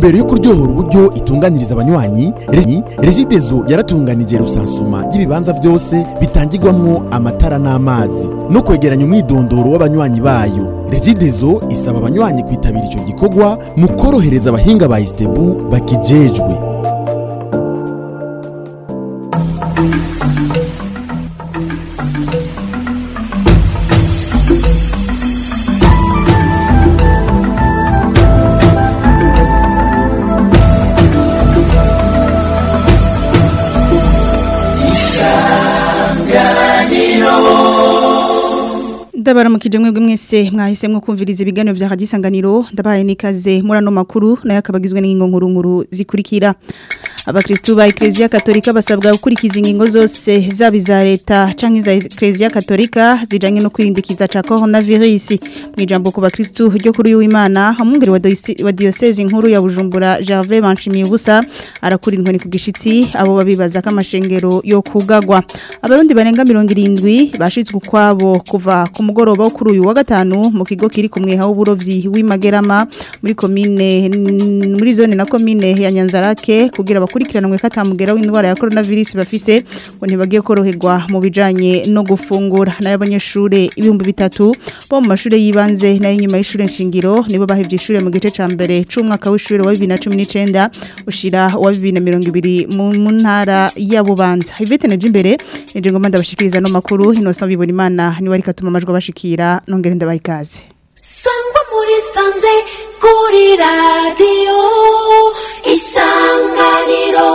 ntumbero yo kuryohora uburyo itunganiriza abanywanyi Regi- regidezo yaratunganije rusansuma y'ibibanza byose bitangirwamwo amatara n'amazi no kwegeranya umwidondoro w'abanywanyi bayo regidezo isaba abanywanyi kwitabira ico gikorwa mu korohereza abahinga ba istebu bakijejwe ndabaramukije mwebwe mwese mwahisemwo kumviriza ibiganiro vya hadisanganiro ndabaye nikaze murano makuru nayo akabagizwe n'ingingo nkuru nkuru zikurikira abakristu ba Ecclesia Katolika basabwa gukurikiza ingingo zose zaba iza leta canke za Ecclesia Katolika zijanye no kwirindikiza ca coronavirus mu ijambo ku bakristu ryo kuri w'Imana hamungere wa diocese- wa diocese nkuru ya Bujumbura Gervais Banshimiye ubusa arakura inkoni ku gishitsi abo babibaza ko amashengero yo kugagwa abarundi barenga 70 bashitswe kwabo kuva ku mugoroba wo kuri uyu wa gatanu mu kigo kiri ku mweha w'uburovyi w'imagerama muri komine muri zone na komine ya Nyanzarake kugira bakurikiranwe katamugera w'indwara ya coronavirus bafise ngo ntibagiye koroherwa mu bijanye no gufungura nayo abanyeshure ibihumbi bitatu bo mu mashure yibanze nayo nyuma y'ishure nshingiro nibo bahevye ishure mu gice ca mbere c'umwaka w'ishure wa 2019 ushira wa 2020 mu mu ntara ya Bubanza Ivete neje imbere nije ngoma ndabashikiriza no makuru Innocent bibona imana ni wari katuma amajwi bashikira nongere ndabaha ikaze sangwa muri sanze kuri radiyo isanganiro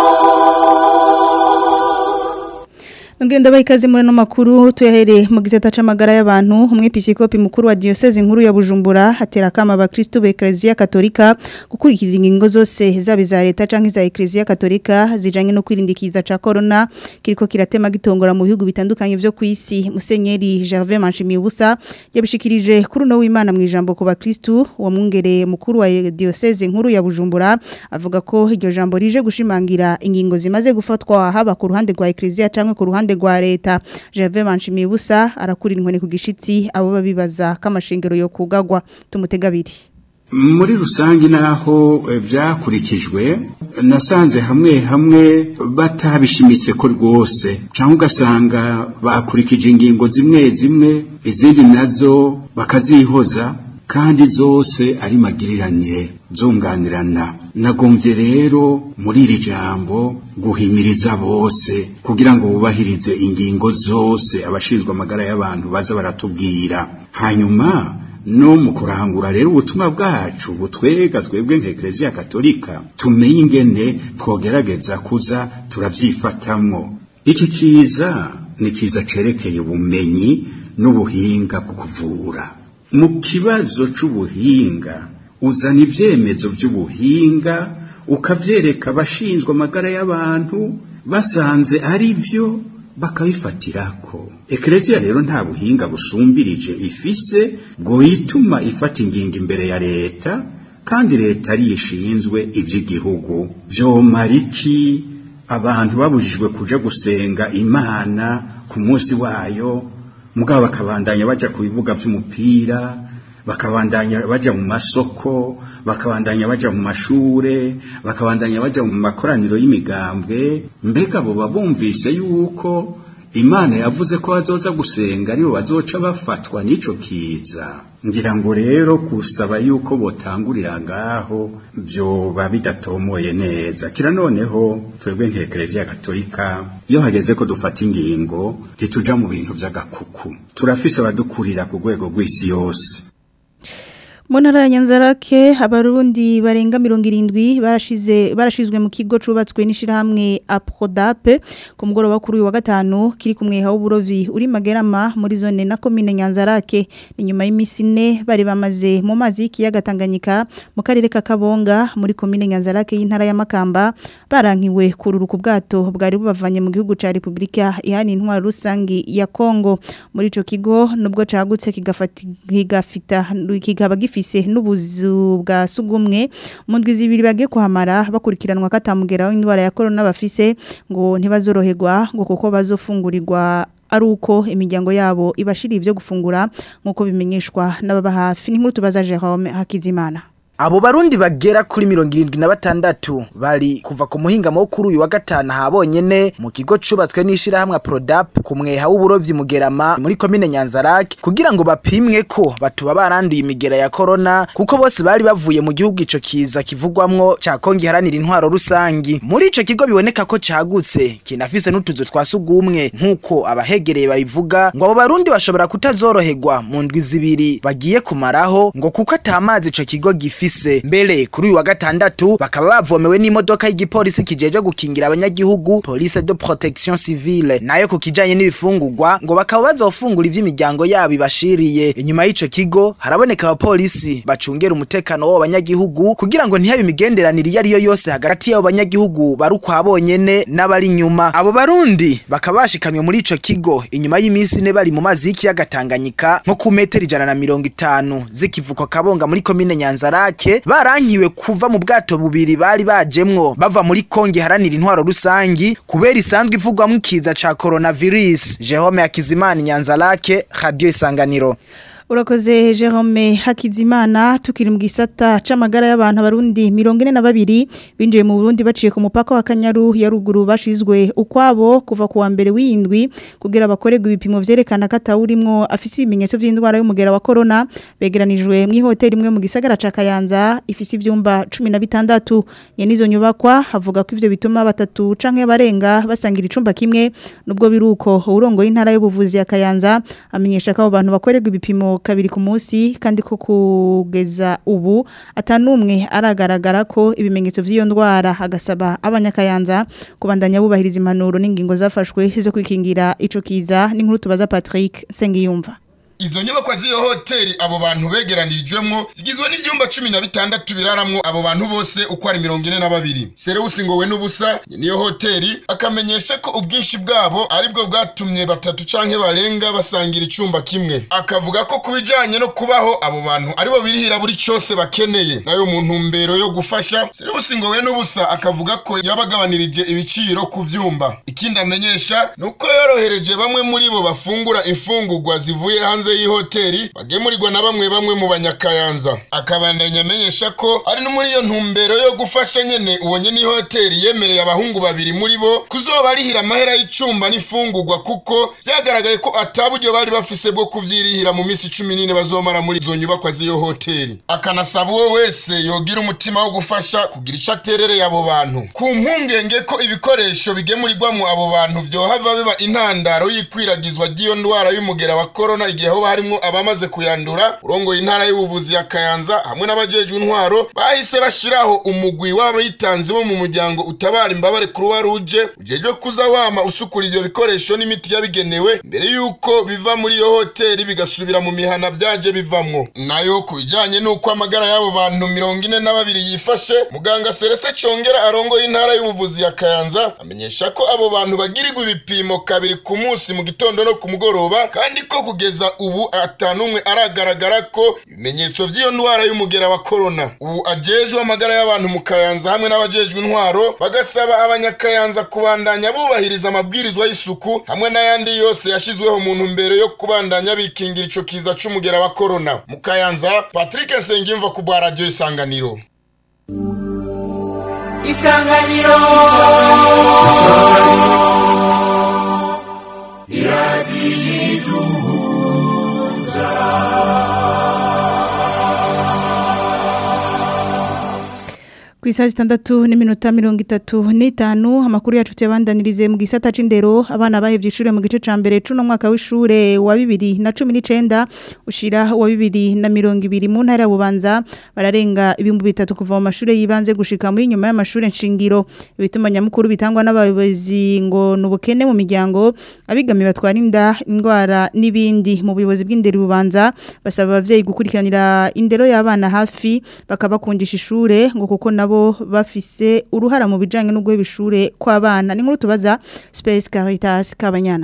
Nongere ndabaha ikaze muri no makuru tuyahere mu gisata c'amagara y'abantu umwepiskopi mukuru wa diocese nkuru ya Bujumbura hatera kama abakristo ba Ecclesia Katolika gukurikiza ingingo zose zaba iza leta canke za Ecclesia Katolika zijanye no kwirindikiza ca corona kiriko kiratema gitongora mu bihugu bitandukanye vyo kwisi Musenyeri Gervais Manshimiye ubusa yabishikirije kuri no w'Imana mu ijambo ku bakristo wa mwungere mukuru wa diocese nkuru ya Bujumbura avuga ko iryo jambo rije gushimangira ingingo zimaze gufatwa haba ku ruhande rwa Ecclesia canke ku ruhande rwa leta Gervais Manshimiye ubusa arakura inkoni ku gishitsi abo babibaza kamashengero yo kugagwa tumutega abiri muri rusange naho eh, byakurikijwe nasanze hamwe hamwe batabishimitse ko rwose cyangwa ugasanga bakurikije ingingo zimwe zimwe izindi nazo bakazihoza kandi zose ari magiriranye zunganirana nagombye rero muri iri jambo guhimiriza bose kugira ngo bubahirize ingingo zose abashinzwe amagara y'abantu baza baratubwira hanyuma no mu kurangura rero ubutumwa bwacu butwega twebwe nk'ekereziya katolika tumenye ingene twogerageza kuza turavyifatamwo iki kiza ni kiza cerekeye ubumenyi n'ubuhinga bwo kuvura mu kibazo c'ubuhinga uzana ivyemezo vy'ubuhinga ukavyereka abashinzwe amagara y'abantu basanze ari vyo bakabifatirako ekereziya rero nta buhinga busumbirije ifise bwo yituma ifata ingingo imbere ya leta kandi leta ariyo ishinzwe iby'igihugu vyomara iki abantu babujijwe kuja gusenga imana ku munsi wayo mugabo bakabandanya baja ku bibuga vy'umupira bakabandanya baja mu masoko bakabandanya baja mu mashure bakabandanya baja mu makoraniro y'imigambwe mbega bo babumvise yuko imana yavuze ko bazoza gusenga aribo bazoca bafatwa n'ico kiza ngira ngo rero kusaba yuko botangurira ngaho vyoba bidatomoye neza kira noneho twebwe nk'ekereziya katolika iyo hageze ko dufata ingingo ntituja mu bintu vy'agakuku turafise abadukurira ku rwego rw'isi yose mu ntara ya nyanzarake abarundi barenga mirongo irindwi barashize barashizwe mu kigo cubatswe n'ishirahamwe aprodape ku mugoroba kuri uyu wa gatanu kiri ku mweha w'uburovyi uri magerama muri zone na komine nyanzarake ni nyuma y'imisi ine bari bamaze mu mazi y'ikiyaga tanganyika mu karere ka kabonga muri komine nyanzarake y'intara ya makamba barankiwe kurura ku bwato bwari bubavanye mu gihugu ca repubulika ihana intwaro rusangi ya kongo muri ico kigo nubwo cagutse kigafata kigafita kikaba gifite bafise n'ubuzu bwa sugumwe mu ndwi zibiri bagiye kuhamara bakurikiranwa katamugera w'indwara ya corona bafise ngo ntibazoroherwa ngo kuko bazofungurirwa ari uko imiryango yabo ibashiriye ibyo gufungura nk'uko bimenyeshwa n'ababa hafi n'inkuru tubaza Jerome Hakizimana abo barundi bagera kuri mirongo irindwi na batandatu bari kuva ku muhingamo wo kuri uyu wa gatanu habonyene mu kigo cubatswe n'ishirahamwe Prodap ku mweha w'uburovyi Mugerama muri komine Nyanzarake kugira ngo bapimwe ko batuba baranduye imigera ya corona kuko bose bari bavuye mu gihugu ico kiza kivugwamwo ca Kongi haranira intwaro rusangi muri ico kigo biboneka ko cagutse kinafise n'utuzu twa sugumwe nk'uko abahegereye babivuga ngo abo barundi bashobora kutazoroherwa mu ndwi zibiri bagiye kumaraho ngo kuko atamazi ico kigo gifise mbere kuri uyu wa gatandatu bakaba bavomewe n'imodoka y'igipolisi kijeje gukingira abanyagihugu police de protection civile nayo ku kijanye n'ibifungurwa ngo bakaba bazofungura ivy'imiryango yabo ibashiriye inyuma y'ico kigo haraboneka abapolisi bacungera umutekano w'abo banyagihugu kugira ngo ntihabe imigenderanire iyo ari yo yose hagati y'abo banyagihugu bari ukwa bonyene n'abari inyuma abo barundi bakaba bashikamye muri ico kigo inyuma y'iminsi ine bari mu mazi y'ikiyaga Tanganyika nko ku metero ijana na mirongo itanu z'ikivuko Kabonga muri komine Nyanzarake barankiwe kuva mu bwato bubiri bari bajemwo bava muri Konge haranira intwaro rusangi kubera isanzwe ivugwamwo ikiza ca coronavirus Jerome Hakizimana Nyanzarake Radio Isanganiro Urakoze Jerome Hakizimana tukiri mu gisata c'amagara y'abantu abarundi 42 binjiye mu Burundi baciye ku mupaka wa Kanyaru ya ruguru bashizwe ukwabo kuva kuwa mbere w'indwi kugira bakorerwe ibipimo vyerekana ko atawurimwo afise ibimenyetso vy'indwara y'umugera wa corona begeranijwe mu hoteli imwe mu gisagara ca Kayanza ifise ivyumba 16 nyene izo nyubakwa havuga ko ivyo bituma batatu canke barenga basangira icumba kimwe nubwo biruko urongo y'intara y'ubuvuzi ya Kayanza amenyesha ko abo bantu bakorerwa ibipimo kabiri ku munsi kandi ko kugeza ubu atanumwe aragaragara ko ibimenyetso vy'iyo ndwara agasaba abanyakayanza kubandanya bubahiriza impanuro n'ingingo zafashwe zo kwikingira ico kiza n'inkuru tubaza Patrick Sengiyumva Izo nyubakwa z'iyo hoteli abo bantu begeranirijwemwo zigizwe n'ivyumba cumi na bitandatu biraramwo abo bantu bose uko ari mirongo ine na babiri Serewusi ngowe n'ubusa niyo hoteli akamenyesha ko ubwinshi bwabo aribwo bwatumye batatu canke barenga basangira icumba kimwe akavuga ko kubijanye no kubaho abo bantu aribo birihira buri cose bakeneye nayo mu ntumbero yo gufasha Serewusi ngowe n'ubusa akavuga ko yabagabanirije ibiciro ku vyumba ikindi amenyesha nuko yorohereje bamwe muri bo bafungura imfungurwa zivuye hanze hanze y'ihoteli bagemurirwa na bamwe bamwe mu banyakayanza akabandanya amenyesha ko ari no muri iyo ntumbero yo gufasha nyene uwo nyene ihoteli yemereye abahungu babiri muri bo kuzoba arihira amahera y'icumba n'ifungurwa kuko vyagaragaye ko ataburyo bari bafise bwo kuvyirihira mu misi cumi n'ine bazomara muri izo nyubakwa z'iyo hoteli akanasaba uwo wese yogira umutima wo gufasha kugira ico aterereye abo bantu ku mpungenge ko ibikoresho bigemurirwamo abo bantu vyohava biba intandaro y'ikwiragizwa ry'iyo ndwara y'umugera wa korona igihe hoba harimwo abamaze kuyandura urongoye intara y'ubuvuzi ya Kayanza hamwe n'abajejwe intwaro bahise bashiraho umugwi w'abitanzi bo mu muryango utabara imbabare Croix Rouge ujejwe kuza wama usukura ivyo bikoresho n'imiti yabigenewe mbere yuko biva muri iyo hoteli bigasubira mu mihana vyaje bivamwo nayo ku bijanye n'uko amagara y'abo bantu mirongo ine na babiri yifashe muganga Celeste Congera arongoye intara y'ubuvuzi ya Kayanza amenyesha ko abo bantu bagirirwa ibipimo kabiri ku munsi mu gitondo no ku mugoroba kandi ko kugeza ubu atanumwe aragaragara ko ibimenyetso vy'iyo ndwara y'umugera wa corona ubu ajejwe amagara y'abantu mu Kayanza hamwe n'abajejwe intwaro bagasaba abanyakayanza kubandanya bubahiriza amabwirizwa y'isuku hamwe n'ayandi yose yashizweho mu ntumbero yo kubandanya bikingira ico kiza c'umugera wa corona mu Kayanza Patrick Nsengimva ku bwa radio Isanganiro Isanganiro Ku isaha zitandatu n'iminota mirongo itatu n'itanu amakuru yacu tuyabandanirize mu gisata c'indero abana bahevye ishure mu gice ca mbere c'uno mwaka w'ishure wa bibiri na cumi n'icenda ushira wa bibiri na mirongo ibiri mu ntara ya Bubanza bararenga ibihumbi bitatu kuva mu mashure yibanze gushika muri nyuma y'amashure nshingiro ibituma nyamukuru bitangwa n'abayobozi ngo nubukene mu miryango abigami batwara inda indwara n'ibindi mu buyobozi bw'indero Bubanza basaba abavyeyi gukurikiranira indero y'abana hafi bakabakundisha ishure ngo kuko nabo bafise uruhara mu bijanye no guheba ishure kw'abana ni nkuru tubaza Space Caritas Kabanyana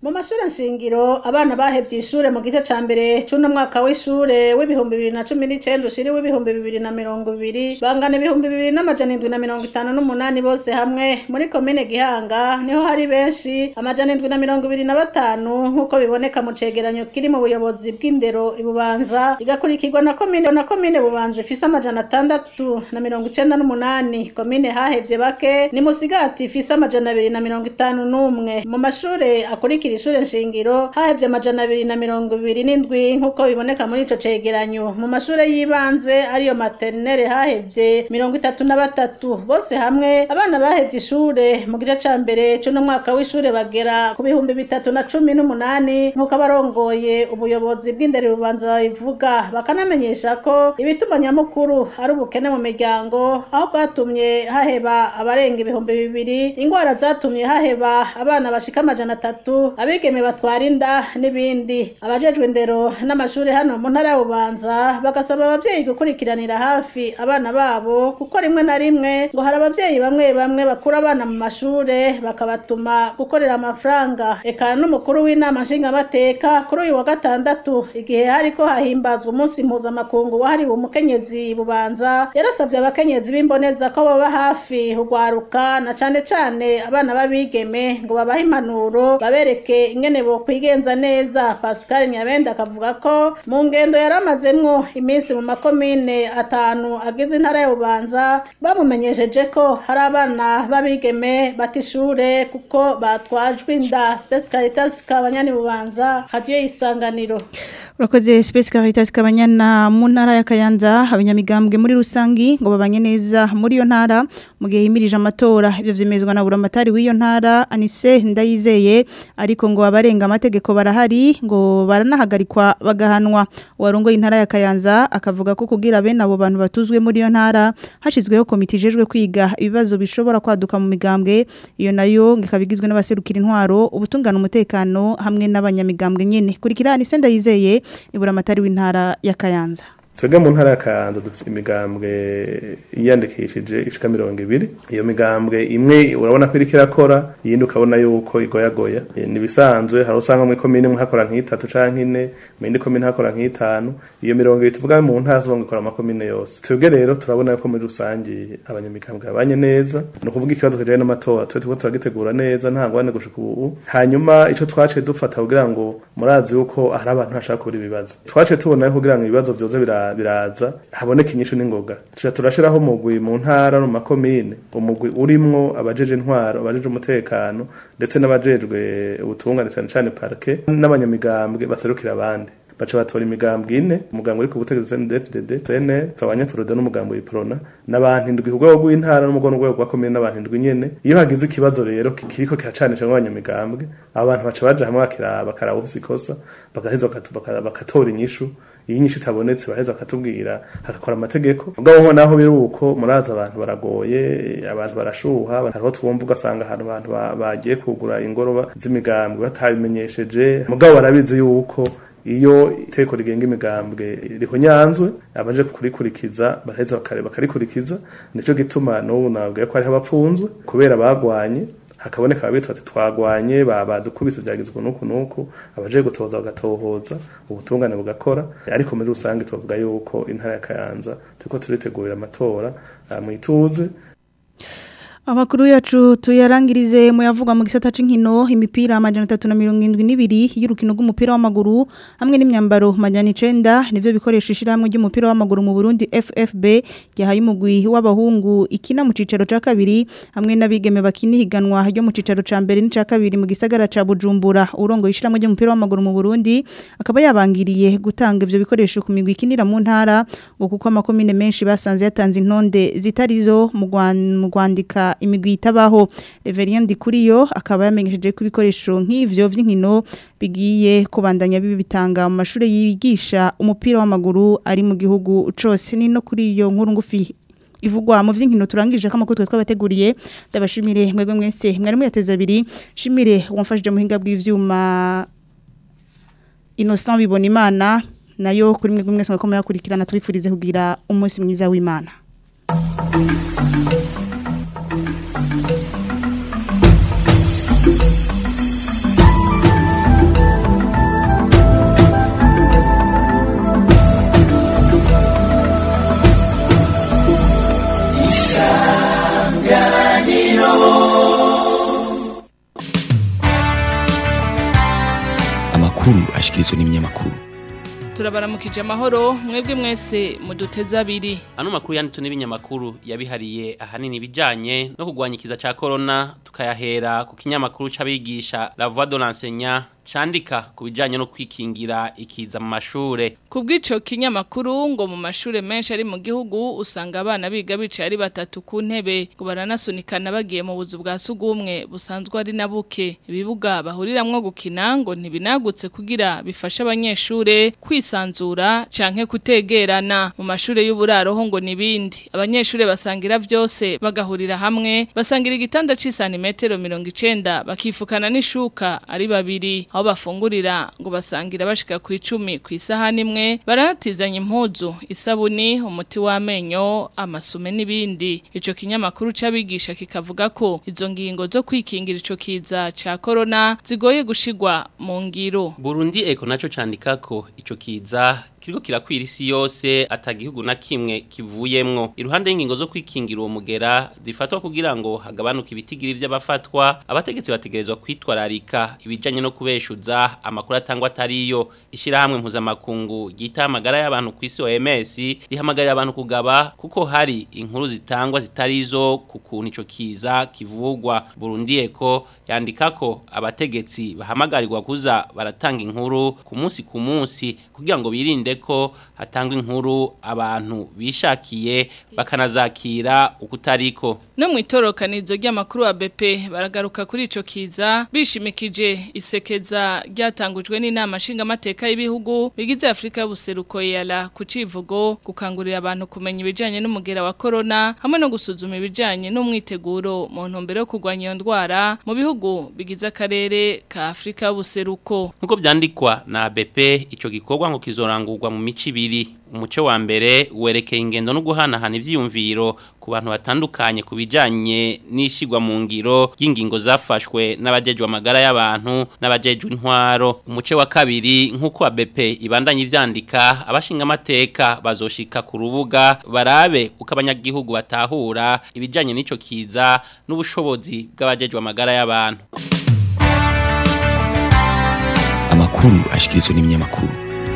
mu mashuri nshingiro abana bahevye ishure mu gice ca mbere c'uno mwaka w'ishure w'ibihumbi bibiri na cumi n'icenda ushiri w'ibihumbi bibiri na mirongo ibiri bangana ibihumbi bibiri n'amajana indwi na mirongo itanu n'umunani bose hamwe muri komine gihanga niho hari benshi amajana indwi na mirongo ibiri na batanu nk'uko biboneka mu cegeranyo kiri mu buyobozi bw'indero ibubanza igakurikirwa na komine na komine bubanza ifise amajana atandatu na mirongo icenda n'umunani komine hahevye bake ni musigati ifise amajana abiri na mirongo itanu n'umwe mu mashure akurikira ishure nshingiro hahevye amajana abiri na mirongo ibiri n'indwi nk'uko biboneka muri ico cegeranyo mu mashure y'ibanze ariyo materinere hahevye mirongo itatu na batatu bose hamwe abana bahevye ishure mu gice ca mbere c'uno mwaka w'ishure bagera ku bihumbi bitatu na cumi n'umunani nk'uko abarongoye ubuyobozi bw'indero bubanza babivuga bakanamenyesha ko ibituma nyamukuru ari ubukene mu miryango aho bwatumye haheba abarenga ibihumbi bibiri ingwara zatumye haheba abana bashika amajana atatu abigeme batwara inda n'ibindi abajejwe indero n'amashuri hano mu ntara ya bubanza bagasaba abavyeyi gukurikiranira hafi abana babo kuko rimwe na rimwe ngo hari abavyeyi bamwe bamwe bakura abana mu mashure bakabatuma gukorera amafaranga eka n'umukuru w'inama nshingamateka kuri uyu wa gatandatu igihe hariko hahimbazwa umunsi mpuzamakungu wahariwe umukenyezi bubanza yarasavye abakenyezi b'imboneza ko baba hafi urwaruka na cane cane abana b'abigeme ngo babahe impanuro babereke ingene bokwigenza neza pascal nyabenda akavuga ko mu ngendo yari amazemwo iminsi mu makomine atanu agize intara ya bubanza bamumenyesheje ko hari abana b'abigeme bata ishure kuko batwajwe inda space caritas kabanyani bubanza hadiyo isanganiro urakoze space caritas kabanyana mu ntara ya kayanza abanyamigambwe muri rusangi ngo babanye neza muri iyo ntara mu gihe himirije amatora ibyo vyemezwa na buramatari w'iyo ntara anise ndayizeye ariko ngo abarenga amategeko barahari ngo baranahagarikwa bagahanwa uwarongoye intara ya kayanza akavuga ko kugira bene abo bantu batuzwe muri iyo ntara hashizweho komite ijejwe kwiga ibibazo bishobora kwaduka mu migambwe iyo nayo ngo ikaba igizwe n'abaserukira intwaro ubutungana umutekano hamwe n'abanyamigambwe nyene kurikira anise ndayizeye ni buramatari w'intara ya kayanza twebwe mu ntara ya kayanza dufite imigambwe yiyandikishije ishika mirongo ibiri iyo migambwe imwe urabona ko iriko irakora iyindi ukabona yuko igoyagoya ni ibisanzwe hari usanga muri komine imwe hakora nk'itatu canke ine mu yindi komine hakora nk'itanu iyo mirongo ibiri tuvuga mu ntara zose ikora amakomine yose twebwe rero turabona yuko muri rusangi abanyamigambwe babanye neza ni ukuvuga ikibazo kijanye n'amatora twe turiko turagitegura neza nta ngwane gushika ubu hanyuma ico twaciye dufata kugira ngo murazi yuko hari abantu bashaka kubura ibibazo twaciye tubona yuko kugira ngo ibibazo vyoze bira biraza haboneka inyishu n'ingoga tuca turashiraho umugwi mu ntara no mu makomine umugwi urimwo abajeje intwaro abajeje umutekano ndetse n'abajejwe ubutungane cane cane parke n'abanyamigambwe baserukira abandi baca batora imigambwe ine umugambwe uri ku butegetsi CNDD-FDD CNL Abanyafurode n'umugambwe w'iprona n'abantu indwi ku rwego rw'intara n'umugo n'urwego rwa komine n'abantu indwi nyene iyo hagize ikibazo rero kiriko kiracanisha n'abanyamigambwe abo bantu baca baja hamwe bakiraba bakaraba ufise ikosa bagaheza bakatora inyishu iyi nyinshi itabonetse baheza bakatubwira hagakora amategeko ubwo naho biri uko muraza abantu baragoye abantu barashuha hariho twumva ugasanga ahantu abantu bagiye kugura ingoroba z'imigambwe batabimenyesheje mugabo barabizi yuko iyo iteko rigenga imigambwe rihonyanzwe abaje kurikurikiza baraheza bakarikurikiza nico gituma n'ubu nabwiye ko hariho abapfunzwe kubera bagwanye hakaboneka abitwa ati twagwanye badukubise byagizwe nuku nuku abaje gutoza bagatohoza ubutungane bugakora ariko muri rusange tuvuga yuko intara ya Kayanza turiko turitegurira amatora mu ituze Amakuru yacu tuyarangirize mu yavuga mu gisata c'inkino imipira amajana 372 y'urukino rw'umupira w'amaguru hamwe n'imyambaro majana 9 nivyo bikoresha ishiramwe ry'umupira w'amaguru mu Burundi FFB yahaye umugwi w'abahungu ikina mu cicaro ca kabiri hamwe n'abigeme bakini higanwa ryo mu cicaro ca mbere n'ica kabiri mu gisagara ca Bujumbura urongo ishiramwe ry'umupira w'amaguru mu Burundi akaba yabangiriye gutanga ivyo bikoresho ku migwi ikinira mu ntara ngo kuko amakomine menshi basanze yatanze intonde zitarizo mu Rwandika imigwi itabaho Reverien Ndikuriyo akaba yamenyesheje ko ibikoresho nk'ivyo vy'inkino bigiye kubandanya bibi bitanga mu mashuri yigisha umupira w'amaguru ari mu gihugu cose ni no kuri iyo nkuru ngufi ivugwa mu vy'inkino turangije ko amakuru twabateguriye ndabashimire mwebwe mwese mwari muyateza abiri shimire wamfashije muhinga bw'ivyuma Innocent bibona imana nayo kuri mwebwe mwese mwakomeye akurikirana tubifurize kugira umunsi mwiza w'Imana amakuru ashikirizwa n'ibinyamakuru turabaramukije amahoro mwebwe mwese muduteze abiri ano makuru yanditswe n'ibinyamakuru yabihariye ahanini ibijanye no kurwanya ikiza ca corona tukayahera ku kinyamakuru c'abigisha La Voix de l'enseignant candika ku bijanye no kwikingira ikiza mu mashure kubw'ico kinyamakuru ngo mu mashure menshi ari mu gihugu usanga abana biga bicaye ari batatu ku ntebe ngo baranasunikana bagiye mu buzu bwa sugumwe busanzwe ari na buke ibibuga bahuriramwo gukina ngo ntibinagutse kugira bifashe abanyeshure kwisanzura canke kutegerana mu mashure y'uburaro ho ngo nibindi abanyeshure basangira vyose bagahurira hamwe basangira igitanda c'isantimetero 90 bakifukana n'ishuka ari babiri aho bafungurira ngo basangira bashika ku icumi ku isahani imwe baranatizanya impuzu isabuni umuti w'amenyo amasume n'ibindi ico kinyamakuru c'abigisha kikavuga ko izo ngingo zo kwikingira ico kiza ca corona zigoye gushigwa mu ngiro Burundi eko naco candika ko ico kiza kiriko kirakwira isi yose atagihugu na kimwe kivuyemwo iruhande y'ingingo zo kwikingira uwo mugera zifatwa kugira ngo hagabanuke ibitigiri vy'abafatwa abategetsi bategerezwa kwitwararika ibijanye no kubeshuza amakuru atangwa atariyo ishirahamwe mpuzamakungu ryita amagara y'abantu ku isi OMS rihamagarira abantu kugaba kuko hari inkuru zitangwa zitarizo ku kuntu ico kiza kivugwa Burundi eko yandika ko abategetsi bahamagarirwa kuza baratanga inkuru ku munsi ku munsi kugira ngo birinde ko hatangwa inkuru abantu bishakiye bakanazakira ukutariko no mu itorokanizo ry'amakuru wa BP baragaruka kuri ico kiza bishimikije isekeza ryatangujwe n'inama nshingamateka y'ibihugu bigize Afrika y'ubuseruko yala ku civugo gukangurira abantu kumenya ibijanye n'umugera wa corona hamwe no gusuzuma ibijanye n'umwiteguro mu ntumbero yo kurwanya iyo ndwara mu bihugu bigize akarere ka Afrika y'ubuseruko nkuko vyandikwa na BP ico gikorwa ngo kizorangurwa mu mici ibiri umuce wa mbere werekeye ingendo no guhanahana ivyiyumviro ku bantu batandukanye ku bijanye n'ishigwa mu ngiro y'ingingo zafashwe n'abajejwe amagara y'abantu n'abajejwe intwaro umuce wa kabiri nk'uko ABP ibandanye ivyandika abashinga amateka bazoshika ku rubuga barabe uko abanyagihugu batahura ibijanye n'ico kiza n'ubushobozi bw'abajejwe amagara y'abantu amakuru ashikirizwa n'ibinyamakuru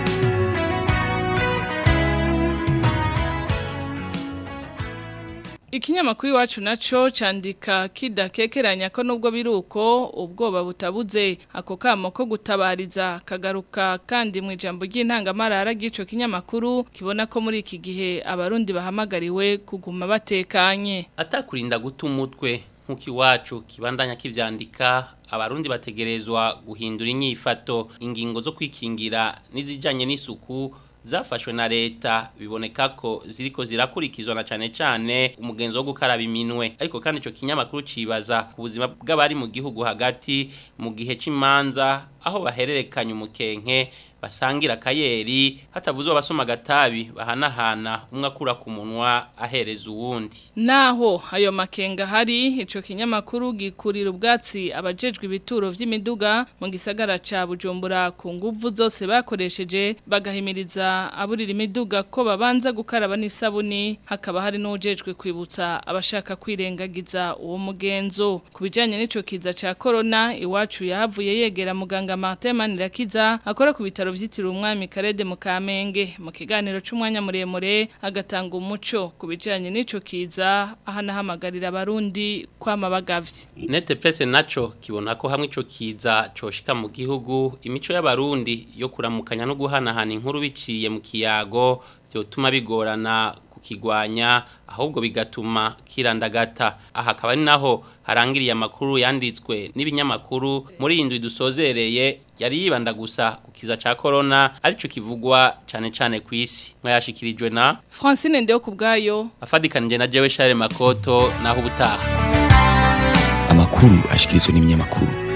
Ikinyamakuru iwacu naco candika kidakekeranya ko nubwo biruko ubwoba butabuze ako kamo ko gutabariza kagaruka kandi mu ijambo ry'intangamarara ry'ico kinyamakuru kibona ko muri iki gihe abarundi bahamagariwe kuguma batekanye atakurinda guta umutwe nk'uko iwacu kibandanya kivyandika abarundi bategerezwa guhindura inyifato ingingo zo kwikingira n'izijanye n'isuku zafashwe na leta biboneka ko ziriko zirakurikizwa na cane cane umugenzo wo gukaraba iminwe ariko kandi ico kinyamakuru cibaza ku buzima bw'abari mu gihugu hagati mu gihe c'imanza aho bahererekanya umukenke basangira akayeri hatavuzwe abasoma agatabi bahanahana umwe akura ku munwa ahereza uwundi naho ayo makenga hari ico kinyamakuru gikurira ubwatsi abajejwe ibituro vy'imiduga mu gisagara ca Bujumbura ku nguvu zose bakoresheje bagahimiriza aburira imiduga ko babanza gukaraba n'isabuni hakaba hari n'ujejwe kwibutsa abashaka kwirengagiza uwo mugenzo ku bijanye n'ico kiza ca corona iwacu yahavuye yegera muganga Martin Manirakiza akora ku bitaro vyitiriwe umwami Karede mu Kamenge mu kiganiro c'umwanya muremure agatanga umuco ku bijanye n'ico kiza ahanahamagarira abarundi kwama bagavye Nete presse naco kibona ko hamwe ico kiza coshika mu gihugu imico y'abarundi yo kuramukanya no guhanahana inkuru biciye mu kiyago vyotuma bigorana kukigwanya ahubwo bigatuma kirandagata aha akaba ari naho harangiriye amakuru yanditswe n'ibinyamakuru muri iyi ndwi dusozereye yari yibanda gusa ku kiza ca corona arico kivugwa cane cane ku isi mwayashikirijwe na Francine Ndeo kubgayo afadikanije na Jewe Charles Makoto naho ubutaha amakuru ashikirizwa n'ibinyamakuru